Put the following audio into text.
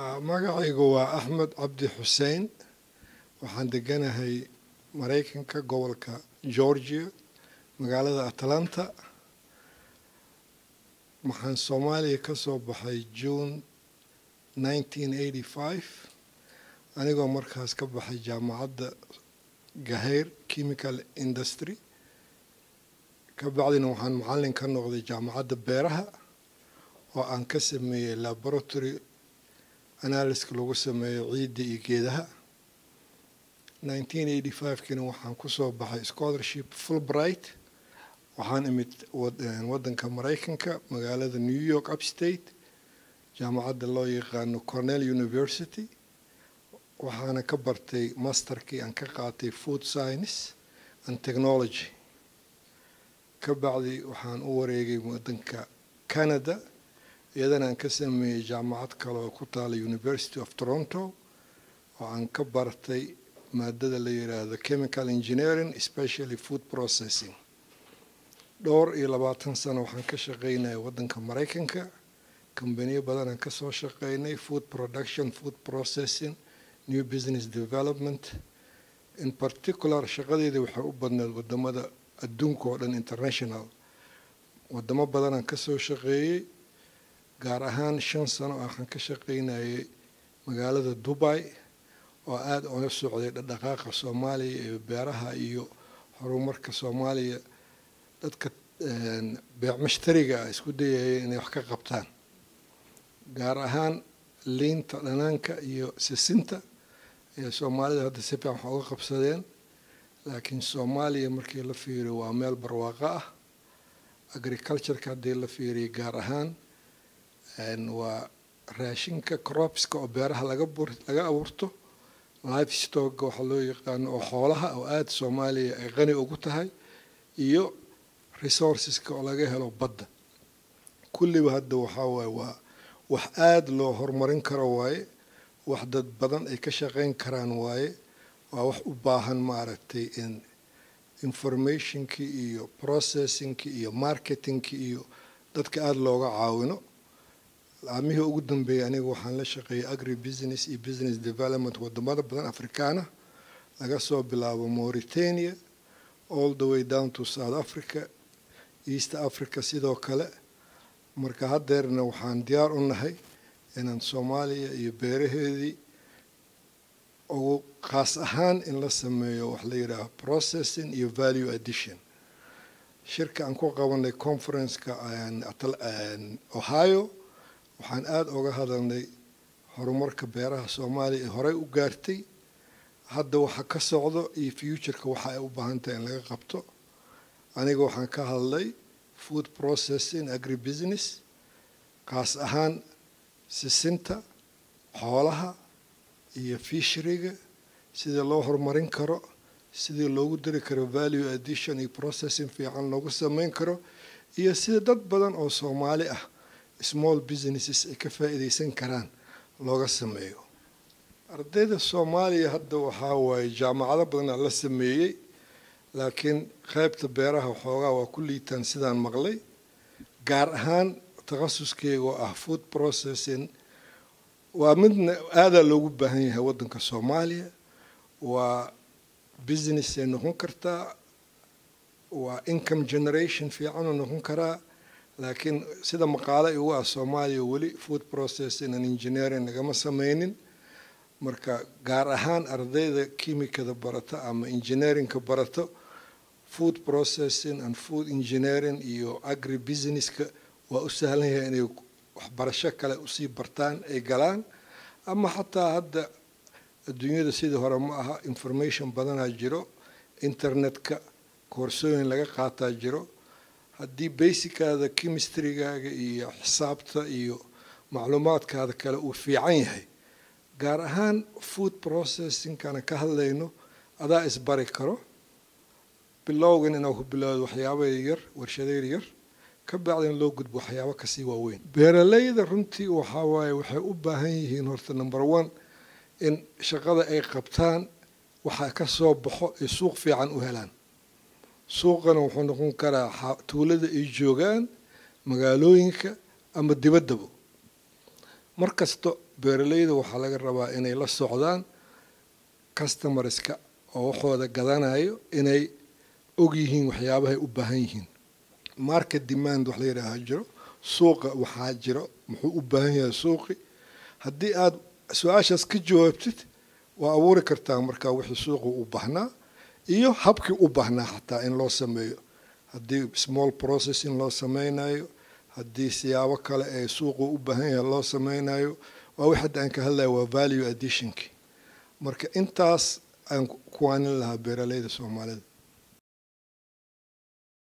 magacaygu waa axmed cabdi xuseen waxaan deganahay maraykanka gobolka georgia magaalada atlanta waxaan soomaaliya ka soo baxay june anigoo markaas ka baxay jaamacadda gaheyr chemical industry ka bacdina waxaan macallin ka noqday jaamacadda beeraha oo aan ka sameeyey laboratory analyska lagu sameeyo ciidda iyo geedaha kiina waxaan kusoo baxay scholarship fulbright waxaan imid waddanka maraykanka magaalada new york upstate jaamacadda loo yaqaano cornell university waxaana ka bartay masterkii aan ka qaatay food science and technology ka bacdi waxaan u wareegay waddanka canada iyadana aan ka sameeyey jaamacad kale oo ku taala university of toronto oo aan ka bartay maadada la yidhaahdo chemical engineering especially food processing dhowr iyo labaatan sano waxaan ka shaqaynaya waddanka maraykanka kambaniyo badanaan kasoo shaqaynay food production food processing new business development in particular shaqadeeda waxay u badneed wadamada adduunka oo dhan international wadamo badanaan kasoo shaqeeyey gaar ahaan shan sano waxaan ka shaqaynayay magaalada dubai oo aada oga socday dhaqdhaqaaqa soomaaliya ee beeraha iyo horumarka soomaaliya dadka beec mashtariga ah isku dayaya inay wax ka qabtaan gaar ahaan liinta dhanaanka iyo sisinta ee soomaalida hadda si fiican wax uga qabsadeen laakiin soomaaliya markii la fiiriyo waa meel barwaaqo ah agricultureka haddii la fiiriyo gaar ahaan waa raashinka cropska oo beeraha laga laga abuurto life stocka waxaa loo yaqaano oo xoolaha oo aada soomaaliya ay qani ugu tahay iyo resourceska oo laga helo badda kulliba hadda waxaa waaye waa wax aada loo horumarin karo waaye wax dad badan ay ka shaqayn karaan waaye waa wax u baahan maaragtay in informationkii iyo processingkii iyo marketingkii iyo dadka aada looga caawino laamihii ugu dambeeyay aniga waxaan la shaqeeyay agri business iyo business development wadamada badan afrikaana laga soo bilaabo mauritania all the way down to south africa east africa sidoo kale marka haddeerna waxaan diyaar u nahay inaan soomaaliya iyo beeraheedii ugu khaas ahaan in la sameeyo wax la yidhaaho processing iyo value addition shirka aan ku qabanay conferenceka ohio waxaan aada uga hadalnay horumarka beeraha soomaaliya ee horey u gaartay hadda waxa ka socdo iyo futureka waxa ay u baahan tahay in laga qabto aniga waxaan ka hadlay food processing agri business kaas ahaan sisinta xoolaha iyo fishriga sidii loo horumarin karo sidii loogu dari karo value addition iyo processing fiican loogu sameyn karo iyo sida dad badan oo soomaali ah small businesses ay ka faa'iidaysan karaan looga sameeyo ardayda soomaaliya hadda waxaa waaye jaamacado badanaa la sameeyey laakiin qaybta beeraha waxoogaa waa ku liitaan sidaan maqlay gaar ahaan takhasuskeega oo ah food processing waa midna aadaa loogu baahan yahay waddanka soomaaliya waa business ay noqon kartaa waa income generation fiicanoo noqon karaa laakiin sida maqaalo igu ah soomaaliya weli food processing and engineering lagama sameynin marka gaar ahaan ardayda kimikada barato ama engineeringka barato food processing and food engineering iyo agri businesska waa u sahlan yahay inay waxbarasho kale usii bartaan ay galaan ama xataa hadda adduunyada sidii hore ma aha information badanaa jiro internetka koorsooyin laga qaataa jiro haddii basickaada chemistrygaaga iyo xisaabta iyo macluumaadkaada kale uu fiican yahay gaar ahaan food processingkana ka hadlayno adaa isbari karo bilowgan inaa ku bilowdo waxyaaba yar warshadeyr yar ka bacdin loo gudbo waxyaabo kasii waaweyn beeralayda runtii waxaa waaye waxay u baahan yihiin horta number one in shaqada ay qabtaan waxa ka soo baxo ay suuq fiican u helaan suuqana wuxuu noqon karaa tuulada ay joogaan magaalooyinka ama dibaddaba mar kasto beeralayda waxaa laga rabaa inay la socdaan customerska oo waxooda gadanayo inay og yihiin waxyaabahay u baahan yihiin market demand wax la yidhaaha jiro suuqa waxaa jiro muxuu u baahan yahay suuqi haddii aad su-aashaas ka jawaabtid waa abuuri kartaa markaa wixii suuqu u baahnaa iyo habkii u baahnaa xataa in loo sameeyo haddii small processing loo sameynayo haddii siyaabo kale ee suuqu u baahan yahay loo sameynayo waa wix hadda aan ka hadlayo waa value additionki marka intaas aan kuwaanin lahaa beeralayda soomaalida